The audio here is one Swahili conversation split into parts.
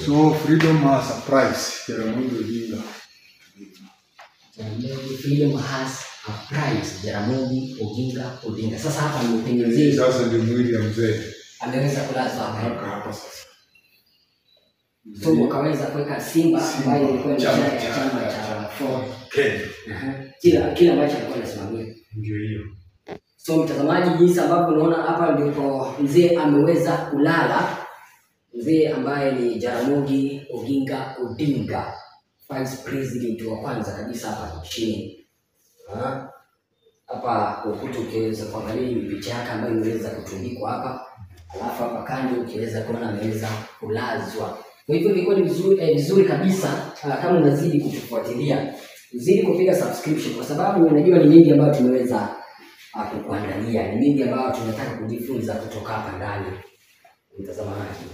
So freedom has a price. Jaramogi Odinga. Jaramogi freedom has a price. Jaramogi Oginga Odinga. Sasa hapa nimepenyezea Sasa ndio mwili ya mzee. ameweza kulazwa hapa. Mpaka hapa sasa. So ukaweza kuweka Simba ambayo ilikuwa ni Chama chama cha- chama cha Ford. Kenya. Aha. Kila kila ambacho alikuwa anasimamia. Ndio hiyo. So mtazamaji, jinsi ambavyo unaona hapa ndipo mzee ameweza kulala, mzee ambaye ni Jaramogi Oginga Odinga, vice president wa kwanza kabisa hapa nchini. Ah, Hapa kwa ukuta ukiweza kuangalia ni picha yake ambayo imeweza kutundikwa hapa, alafu hapa kando ukiweza kuona ameweza kulazwa. Kwa hivyo ilikuwa ni vizuri, eh, vizuri kabisa ah, kama unazidi kutufuatilia uzidi kupiga subscription, kwa sababu unajua ni mengi ambayo tumeweza ah, kukuandalia, ni mengi ambayo tunataka kujifunza kutoka hapa ndani, mtazamaji.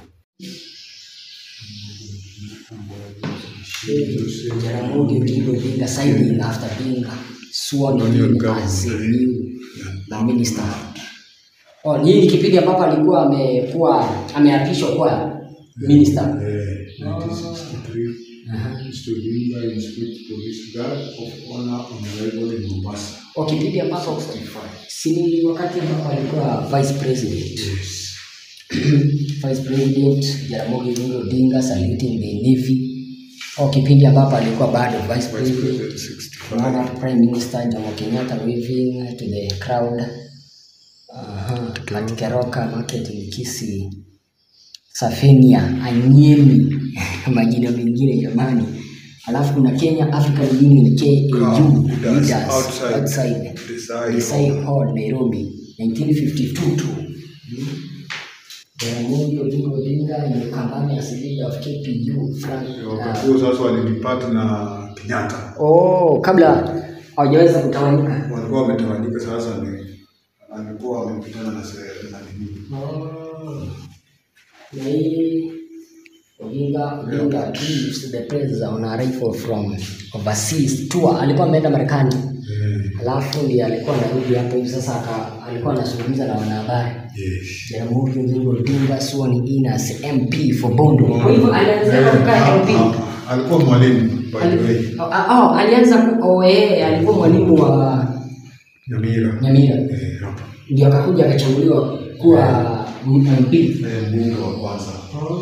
Jaramogi Oginga Odinga signing after being sworn in as a new minister. Oh, ni hii ni kipindi ambapo alikuwa amekuwa ameapishwa kuwa minister. Eh, 1963. Mr. Odinga inspect police guard of honor on arrival in Mombasa. Kwa kipindi ambapo si ni wakati ambapo alikuwa vice president. Yes. vice president Jaramogi Oginga Odinga saluting the navy. Au kipindi ambapo alikuwa bado vice Vice president. President 65. Tunaona Prime Minister Jomo Kenyatta waving to the crowd. Aha, Atlantic Keroka Market in Kisii. Safenia, Anyemi, majina mengine jamani. Alafu kuna Kenya African Union KAU Leaders leaders outside outside Desai Desai Hall. Hall Nairobi 1952 tu. Jaramogi Oginga Odinga ni Kambani as leader of KPU Frank. Wakati huo sasa walidipart na Kenyatta. Oh, kabla hawajaweza kutawanyika. Walikuwa wametawanyika sasa ni alikuwa wamepitana na se- na nini. Na hii Odinga Odinga gives the praise on arrival from overseas tour. Alikuwa ameenda Marekani, Eh, alafu ndiye alikuwa anarudi hapo hivi sasa, aka alikuwa anazungumza na wanahabari. Yes. Jaramogi Oginga Odinga sworn in as MP for Bondo. Kwa hivyo alianza kukaa MP. Ah, ah, Alikuwa mwalimu by the way. Ali- Oh, ah, oh, alianza ku- oh, yeye alikuwa mwalimu wa Nyamira. Nyamira, Eh, hapa. ndio akakuja akachaguliwa kuwa MP. Eh, mbunge wa kwanza.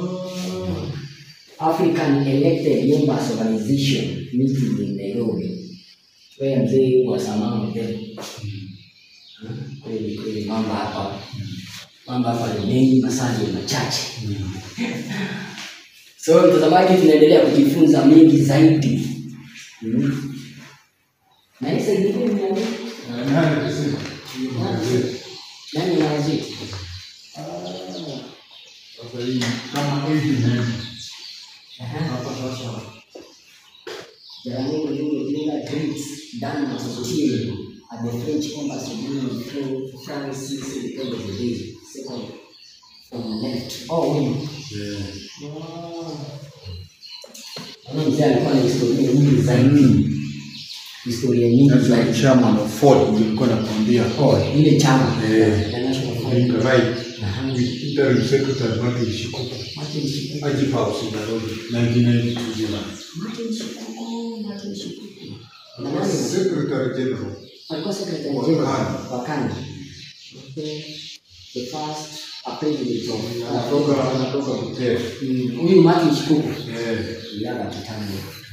African Elected Members Organization meeting in Nairobi. Wewe mzee wa samama mzee. Kweli kweli mambo hapa. Mambo hapa ni mengi masali machache. So mtazamaji, tunaendelea kujifunza mengi zaidi. Mm. Na hii sasa nyingine ni nani? Nani alisema? Nani anawazidi? Sasa hii kama 89. Hapa sasa Jaramogi Oginga Odinga greets Dan Sotil at the French embassy during Fran- France's Independence Day, second from left. Oh, huyu. eh, Huyu mzee alikuwa na historia nyingi zaidi. Historia nyingi that's zaidi. like chairman of Ford nilikuwa nakwambia. Oh, ile chama Eh. ya National Odinga Front. right. Aha. With interim secretary Martin Shikuku. Martin Shikuku. Ajib House in Nairobi, 1992 July. Martin Shikuku, Martin Shikuku. Na nani? Secretary General. alikuwa secretary Wa general Kanu. wa Kanu. Okay. The first a president of Anatoka anatoka Butere. Mm, huyu Martin Shikuku Eh, iliaga kitambo.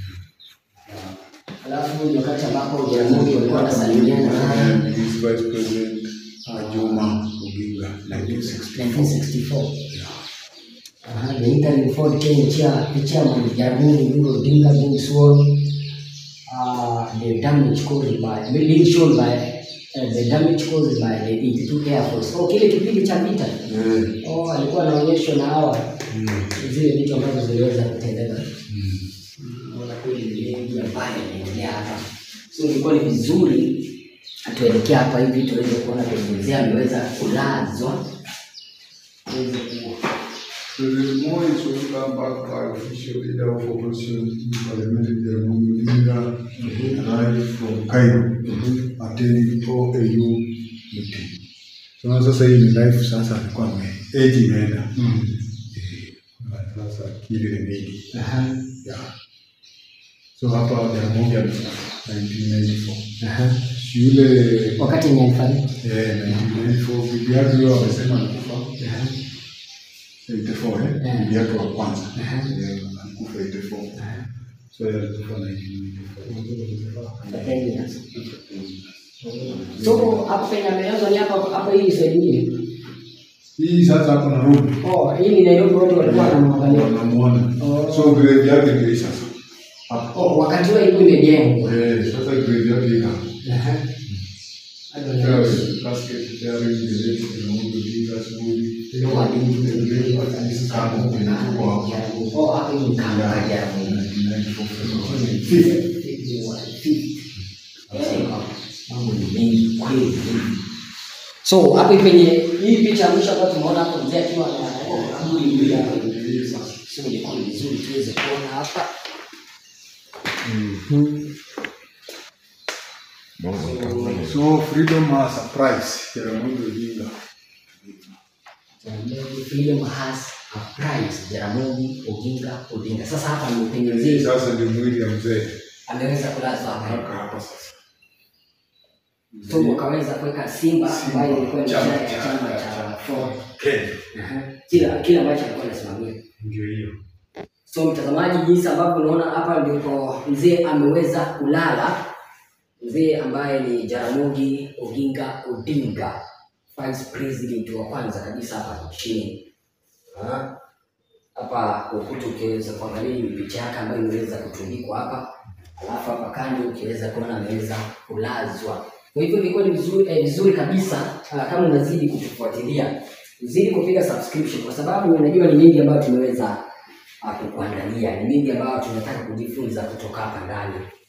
Alafu huyu ni wakati ambapo Jaramogi walikuwa wanasalimiana naye and his vice president uh, Juma Oginga, 1964. 1964. Aha, the interim Ford Kenya chair, the chairman Jaramogi Oginga Odinga being sworn. Uh, the damage caused by being shown by uh, the damage caused by the 82 Air Force. Oh, kile kipindi cha vita. Eh, Oh, alikuwa anaonyeshwa na hawa mm, zile vitu ambazo ziliweza kutendeka. mm. Naona kweli ni mengi ambayo yanaendelea hapa, so ilikuwa ni vizuri tuelekea hapa hivi tuweze kuona penye mzee ameweza kulazwa, tuweze ku President Moi is welcomed back by official leader of opposition in parliamentary Jaramogi Odinga arrived from Cairo attending OAU meeting. So sasa hii ni life sasa alikuwa ame age imeenda. Eh, sasa akili ni mingi Aha. yeah. So hapa Jaramogi amefika 1994 Aha. yule Wakati ni alifariki. eh, 1994 bibi yake huyo amesema alikufa Aha. 84 eh, Yeah. bibi yake wa kwanza Aha. Eh, alikufa 84 Aha. so yeye alikufa 1994 Ten years. So hapo penye amelazwa ni hapo hapo hii side nyingine. hii sasa hapo Nairobi Oh, hii ni Nairobi watu walikuwa wanamwangalia. wanamuona Oh. so grave yake ndio hii sasa hapo Oh, wakati huo ilikuwa imejengwa. eh, sasa grave yake iko Aha. Hadi wanaenda. casket carrying the late Jaramogi Oginga asubuhi Ndio walimu. kama kwenye tuko hapo Oh, hapo hii ni kama ya Jaramogi. 1994 February. Mambo ni mengi kweli. So hapo penye hii picha mwisho ambayo tumeona hapo mzee akiwa na kaburi mbili hapo. So ni kwa vizuri tuweze kuona hapa. So freedom has a price. Jaramogi Oginga. Jaramogi Freedom has a price. Jaramogi Oginga Odinga. Sasa hapa ni penye Hii mzee sasa ndio mwili ya mzee. ameweza kulazwa hapa. Hapa hapa sasa. So wakaweza kuweka Simba ambayo ilikuwa ni Chama chama ya cha- chama cha Ford. Kenya. Aha. Kila kila ambacho alikuwa anasimamia. Ndio hiyo. So mtazamaji, jinsi ambavyo unaona hapa ndipo mzee ameweza kulala, mzee ambaye ni Jaramogi Oginga Odinga, vice president wa kwanza kabisa hapa nchini. Ah, Hapa ukuta ukiweza kuangalia hii picha yake ambayo imeweza kutundikwa hapa, alafu hapa kando ukiweza kuona ameweza kulazwa. Kwa hivyo ilikuwa ni vizuri, eh, vizuri kabisa ah, kama unazidi kutufuatilia, uzidi kupiga subscription kwa sababu unajua ni mengi ambayo tumeweza ah, kukuandalia, ni mengi ambayo tunataka kujifunza kutoka hapa ndani